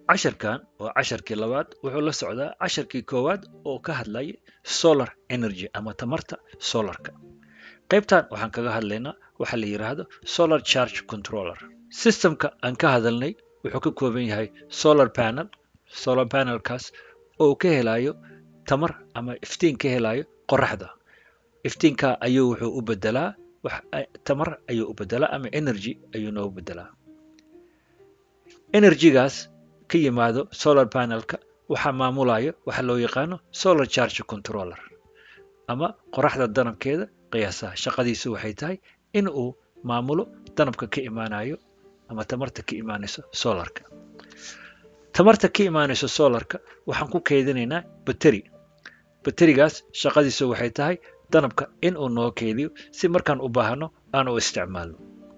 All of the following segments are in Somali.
casharkan waa casharkii labaad wuxuu la socdaa casharkii koowaad oo ka hadlayay solar energy ama tamarta solarka qaybtan waxaan kaga hadlaynaa waxa la yidhaahdo solar charge controller systemka aan ka hadalnay wuxuu ka kooban yahay solar panel solar panelkaas oo ka helayo tamar ama iftiin ka helayo qoraxda iftiinka ayuu wuxuu u bedelaa tamar ayuu u bedelaa ama energy ayuu noo bedelaa energygaas ka yimaado solar panelka waxaa maamulayo waxa loo yaqaano solar charge controller ama qoraxda danabkeeda qiyaasaha shaqadiisu waxay tahay in uu maamulo danabka ka imaanayo ama tamarta ka imaanayso solarka tamarta ka imaanayso solarka waxaan ku keydinaynaa bateri baterigaas shaqadiisu waxay tahay danabka in uu noo keydiyo si markaan u baahno aan u isticmaalno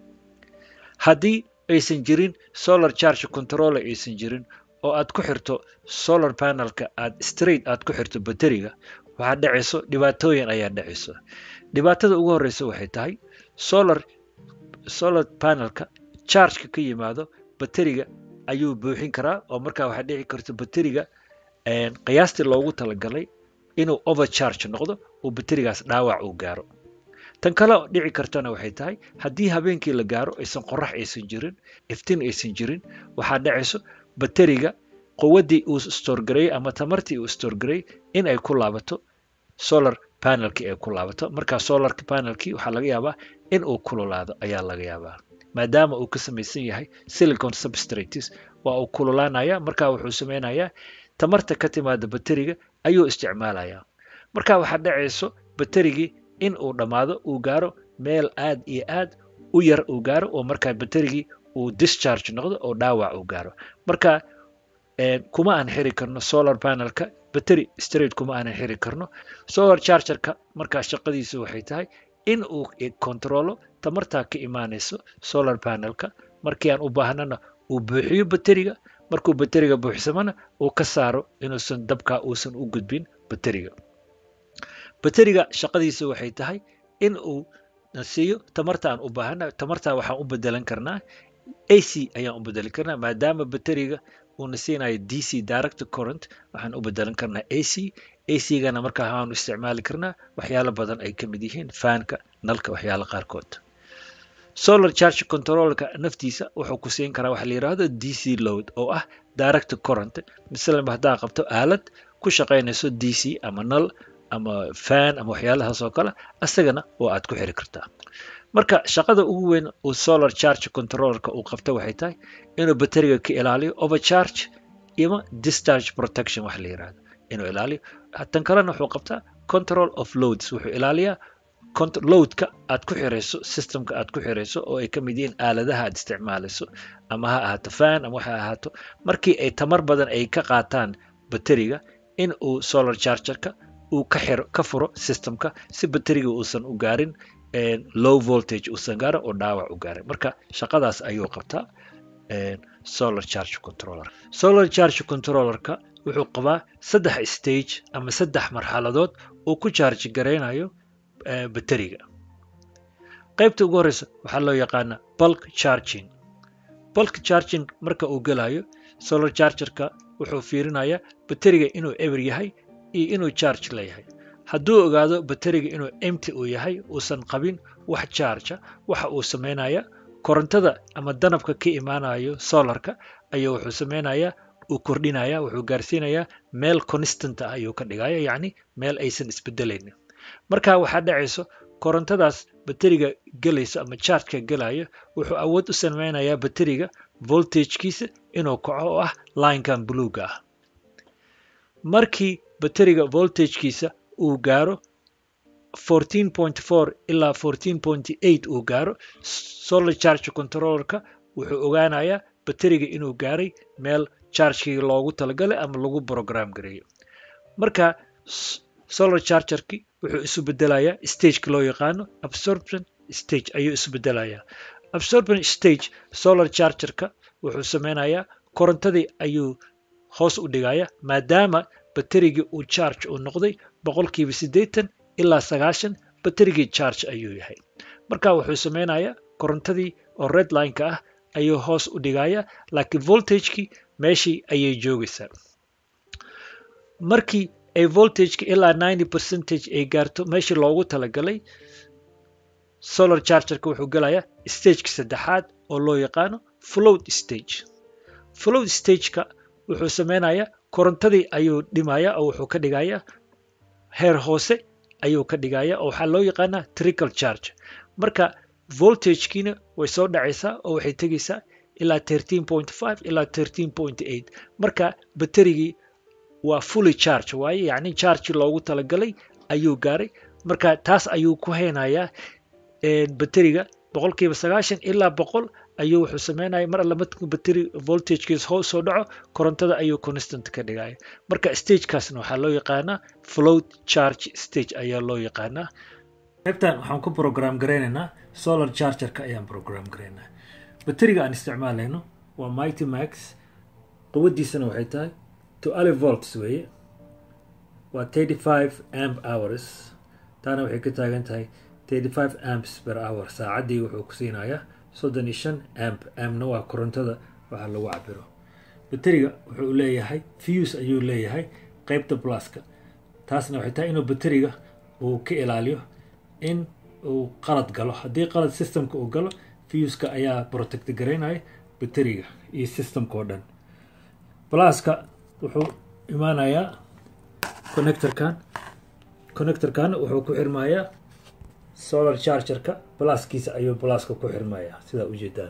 haddii aysan jirin solar charge controller aysan jirin oo aad ku xirto solar panelka aad straight aad ku xirto bateriga waxaa dhacayso dhibaatooyin ayaa dhacayso dhibaatada ugu horeysa waxay tahay solar solar panelka chargeka ka yimaado bateriga ayuu buuxin karaa oo markaa waxaa dhici karta bateriga qiyaastii loogu talagalay inuu overcharge noqdo uu baterigaas dhaawac uu gaaro tan kale dhici kartana waxay tahay haddii habeenkii la gaaro aysan qorax aysan jirin iftiin aysan jirin waxaa dhacayso bateriga quwaddii uu storgareeyey ama tamartii uu storgareeyey in ay ku laabato solar panelkii ay ku laabato markaa solar panelkii waxaa laga yaabaa in uu kululaado ayaa laga yaabaa maadaama uu ka samaysan yahay silicon substrates waa uu kululaanaya markaa wuxuu sameynayaa tamarta ka timaada bateriga ayuu isticmaalayaa marka waxaa dhacayso baterigii in uu dhammaado uu gaaro meel aad iyo aad u yar uu gaaro oo markaa baterigii uu discharge noqdo oo dhaawac uu gaaro marka kuma aan xiri karno solar panelka bateri straight kuma aanan xiri karno solar chargerka markaa shaqadiisu waxay tahay in uu controlo tamartaa ka imaanayso solar panelka markii aan u baahnana uu buuxiyo bateriga markuu bateriga buuxsamana uu ka saaro inuusan dabkaa uusan u gudbin bateriga bateriga shaqadiisu waxay tahay in uu siiyo tamarta aan u baahana tamartaa waxaan u bedelan karnaa ac ayaan u bedelan karnaa maadaama bateriga uuna siinayo d c direct current waxaan u bedelan karnaa ac acgana markaa waxaanu isticmaali karnaa waxyaalo badan ay ka mid yihiin faanka nalka waxyaalo qaarkood solar charge controlka naftiisa wuxuu ku siin karaa waxa la yidhaahdo d c load oo ah direct current masalan haddaa qabto aalad ku shaqaynayso d c ama nal ama fan ama waxyaalahaas oo kale asagana oo aad ku xiri kartaa marka shaqada ugu weyn uu solar charge controllerka uu qabto waxay tahay inuu bateriga ka ilaaliyo overcharge ima discharge protection wax la yidhahdo inuu ilaaliyo tan kalena wuxuu qabtaa control of loads wuxuu ilaaliyaa loadka aad ku xirayso systemka aad ku xirayso oo ay ka mid yihiin aaladaha aad isticmaalayso ama ha ahaato fan ama waxa ahaato markii ay tamar badan ay ka qaataan bateriga in uu solar chargerka uu ka xiro ka furo systemka si bateriga uusan u gaarin low voltage uusan gaarin oo dhaawac u gaarin marka shaqadaas ayuu qabtaa solar charge controller solar charge controllerka wuxuu qabaa saddex stage ama saddex marxaladood uu ku charge garaynayo bateriga qaybta ugu horeysa waxaa loo yaqaanaa bulk charging bulk charging marka uu gelayo solar chargerka wuxuu fiirinayaa bateriga inuu eber yahay iyo inuu charge leeyahay hadduu ogaado bateriga inuu empty uu yahay uusan qabin wax chargea waxa uu samaynayaa korontada ama danabka ka imaanayo solarka ayuu wuxuu samaynayaa uu kordhinaya wuxuu gaarsiinayaa meel constant ah ayuu ka dhigaya yacni meel aysan isbedelaynin marka waxaa dhacayso korontadaas bateriga gelayso ama chargeka gelayo wuxuu awood u samaynayaa bateriga voltagekiisa inuu kaco oo ah linekan bluega ah markii bateriga voltagekiisa uu gaaro ilaa uu gaaro solar charge controllerka wuxuu ogaanayaa bateriga inuu gaaray meel chargekii loogu talagalay ama lagu program gareeyo marka solar chargerki wuxuu isu bedelayaa stageka loo yaqaano absorption stage ayuu isu bedelayaa absorption stage solar chargerka wuxuu sameynayaa korontadii ayuu hoos u dhigaya maadaama baterigii uu charge uu noqday boqolkiiba siddeetan ilaa sagaashan baterigii charge ayuu yahay marka wuxuu sameynayaa korontadii oo redlineka ah ayuu hoos u dhigaya laakiin voltagekii meeshii ayay joogaysaa markii ay voltageka ilaa ninety percentage ay gaarto meeshii loogu talagalay solar chargerka wuxuu gelayaa stageka saddexaad oo loo yaqaano float stage float stageka wuxuu sameynayaa korontadii ayuu dhimaya oo wuxuu ka dhigayaa heer hoose ayuu ka dhigaya oo waxaa loo yaqaanaa trickle charge marka voltagekiina way soo dhacaysaa oo waxay tegaysaa ilaa thirteen point five ilaa thirteen point eight marka baterigii waa fully charge waaye yacni charge loogu talagalay ayuu gaaray marka taas ayuu ku haynayaa bateriga boqolkiiba sagaashan ilaa boqol ayuu wuxuu sameynaya mar alla markuu bateri voltagekiis hoos soo dhaco korontada ayuu constant ka dhigaya marka stagekaasna waxaa loo yaqaanaa float charge stage ayaa loo yaqaanaa qaybtan waxaan ku program garaynaynaa solar chargerka ayaan program garaynaa bateriga aan isticmaalayno waa mighty max quwadiisana waxay tahay twelve volts weeye waa thirty five amp hours taana waxay ka taagan tahay thirty five amps per hour saacaddii wuxuu ku siinayaa soddon iyo shan amp ampna waa korontada waxaa lagu cabiro bateriga wuxuu leeyahay fuse ayuu leeyahay qeybta blaska taasna waxay tahay inuu bateriga uu ka ilaaliyo in uu qalad galo haddii qalad systemka uu galo fuska ayaa protect garaynaya bateriga iyo systemka oo dhan blaska wuxuu imaanayaa connectorkan connectorkan wuxuu ku xirmayaa solar chargerka blaskiisa ayuu blaska ku xirmayaa sidaa ujeedaan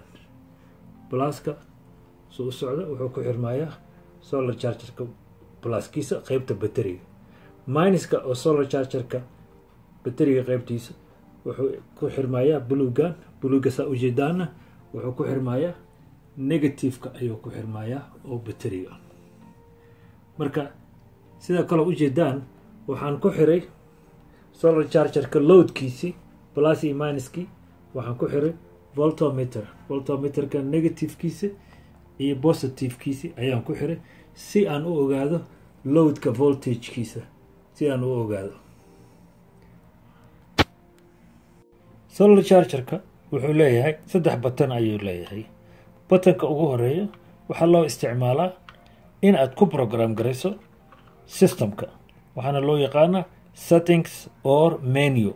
blaska suu u socda wuxuu ku xirmayaa solar chargerka blaskiisa qeybta bateriga minuska oo solar chargerka bateriga qeybtiisa wuxuu ku xirmayaa bulugan buluga saa ujeedaana wuxuu ku xirmayaa negativeka ayuu ku xirmayaa oo bateriga marka sida kale ujeedaan waxaan ku xiray solar chargerka loadkiisii plus iyo minuskii waxaan ku xiray voltometer voltometerka negativekiisa iyo positivekiisi ayaan ku xiray si aan u ogaado loadka voltagekiisa si aan u ogaado solar chargerka wuxuu leeyahay saddex batan ayuu leeyahay batanka ugu horeeya waxaa loo isticmaalaa in aad ku program garayso systemka waxaana loo yaqaanaa settings or menu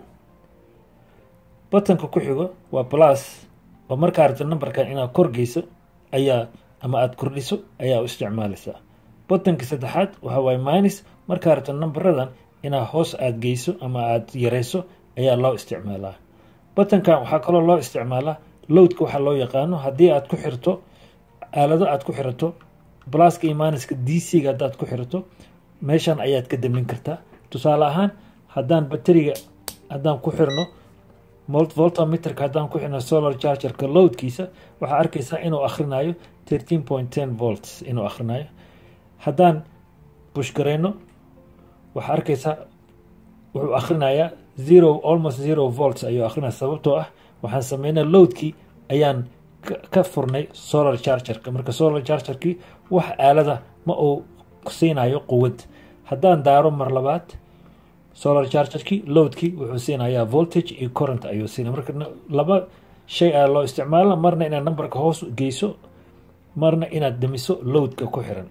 batanka ku xigo waa plus oo markaa rabta numberkan inaad korgeyso ayaa ama aada kordhiso ayaa u isticmaalaysaa batanka saddexaad waxa waaye minus markaa rabta numberadan inaad hoos aada geyso ama aada yareyso ayaa loo isticmaalaa batankan waxaa kaloo loo isticmaalaa loadka waxaa loo yaqaano haddii aad ku xirto aalado aad ku xirato blaska iyo minuska d c ga haddaad ku xirato meeshan ayaad ka damin kartaa tusaale ahaan haddaan bateriga haddaan ku xirno voltometerka haddaan ku xirno solar chargerka loadkiisa waxaa arkaysaa inuu akhrinayo thirteen point ten volts inuu akhrinayo haddaan bushgareyno waxaa arkaysaa wuxuu akhrinayaa zero almost zero volts ayuu akrinaya sababtoo ah waxaan sameynay loadkii ayaan ka furnay solar chargerka marka solar chargerkii wax aalada ma uu siinayo quwad haddaan daaro mar labaad solar chargerkii loadkii wuxuu siinayaa voltage iyo current ayuu siinaya marka laba shay ayaa loo isticmaala marna inaad numberka hoos geyso marna inaad damiso loadka ku xiran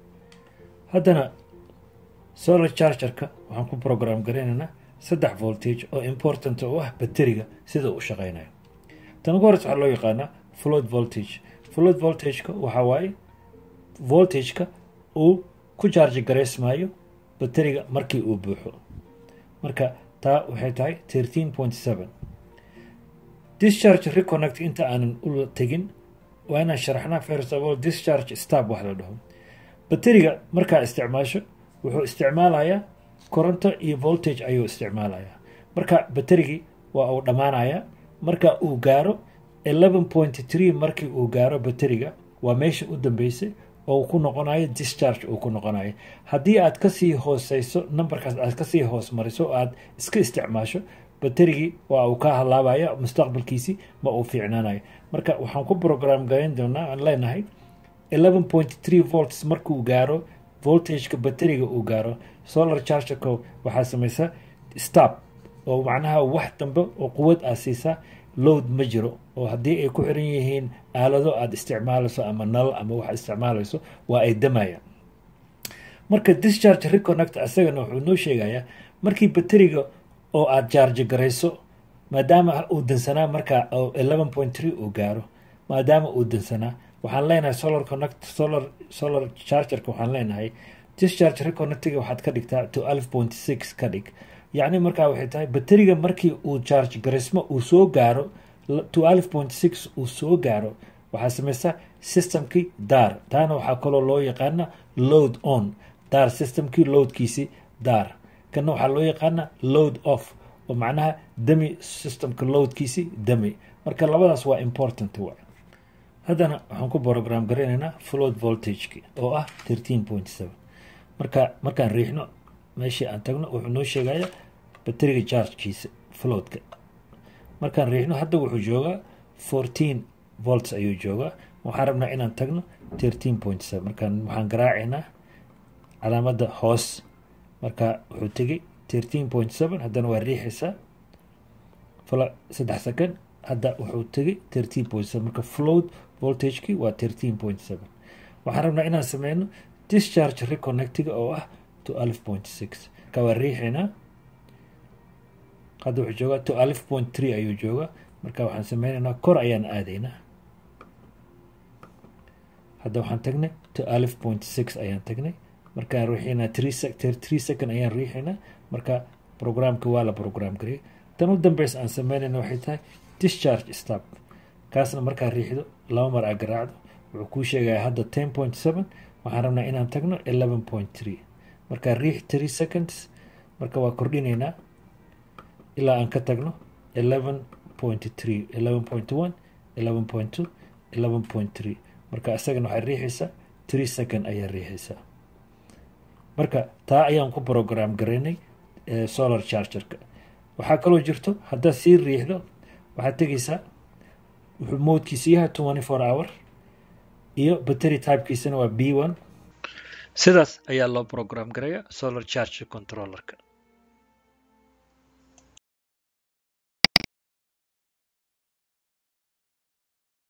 haddana solar chargerka waxaan ku program garaynaynaa saddex voltage oo important u ah bateriga sida u shaqeynayo tan ugu horeysa waxaa loo yaqaanaa float voltage float voltageka waxaa waaye voltageka uu ku charge garaysmaayo bateriga markii uu buuxo marka taa waxay tahay thirteen point seven discharge reconnect inta aanan u tegin waa inaan sharaxnaa first of all discharge stab wax la dhaho bateriga markaa isticmaasho wuxuu isticmaalayaa koronto iyo voltage ayuu isticmaalayaa marka baterigii waa uu dhammaanayaa marka uu gaaro eleven point three markii uu gaaro bateriga waa meesha u dambeysay oo uu ku noqonayo discharge uu ku noqonayo haddii aad kasii hooseyso numberkaas aad kasii hoos mariso o aad iska isticmaasho baterigii waa uu ka halaabaya mustaqbalkiisii ma uu fiicnaanayo marka waxaan ku program garayn doonaa aan leenahay eleven point three volts markuu gaaro voltageka bateriga uu gaaro solar chargerka waxaa samaysaa stab oo macnaha wax dambe oo quwad aa siisaa load ma jiro oo haddii ay ku xiran yihiin aalado aada isticmaalayso ama nal ama wax isticmaalayso waa ay damayaan marka discharge reconnect isagana wuxuu noo sheegayaa markii bateriga oo aada jarge garayso maadaama uu dansanaa markaa eleven point three uu gaaro maadaama uu dansanaa waxaan leenahay solar connect solar solar chargerka waxaan leenahay discharge reconnectiga waxaad ka dhigtaa to alf point six ka dhig yacni markaa waxay tahay bateriga markii uu charge garismo uu soo gaaro to alf point six uu soo gaaro waxaa samaysaa systemkii daar taana waxaa kaloo loo yaqaana load on daar systemkii loadkiisi daar kana waxaa loo yaqaana load off oo macnaha dami systemka loadkiisi dami marka labadaas waa important wa haddana waxaan ku program garanaynaa float voltageki oo ah thirteen point seven marka markaan riixno meeshii aan tagno wuxuu noo sheegaya bateriga chargekiisa floatka markaan riixno hadda wuxuu joogaa fourteen volts ayuu joogaa waxaan rabnaa inaan tagno thirteen point seven markaan waxaan garaacaynaa calaamadda hoos marka wuxuu tegay thirteen point seven haddana waa riixaysaa fala saddex second hadda wuxuu tegay thirteen point seven marka float voltageki waa thirteen point seven waxaan rabnaa inaan sameyno discharge reconnectiga oo ah to alf point six marka waa riixaynaa hadda wuxuu joogaa to alf point three ayuu joogaa marka waxaan sameynaynaa kor ayaan aadaynaa hadda waxaan tagnay to alf point six ayaan tagnay markaan riixaynaa three second ayaan riixaynaa marka programka waa la program gariyay tan u dambeysa aan sameynayna waxay tahay discharge stop kaasna markaa riixdo laba mar aa garaacdo wuxuu kuu sheegaya hadda ten point seven waxaan rabnaa inaan tagno eleven point three markaa riix three seconds marka waa kordhinaynaa ilaa aan ka tagno eleven point three eleven point one eleven point two eleven point three marka isagana waxay riixaysaa three second ayaa riixaysaa marka taa ayaan ku program garaynay solar chargerka waxaa kaloo jirto haddaad sii riixdo waxaad tegaysaa wuxuu moodkiisa yahay twenty four hour iyo battery typekiisana waa b one sidaas ayaa loo program garaya solar charge controllerka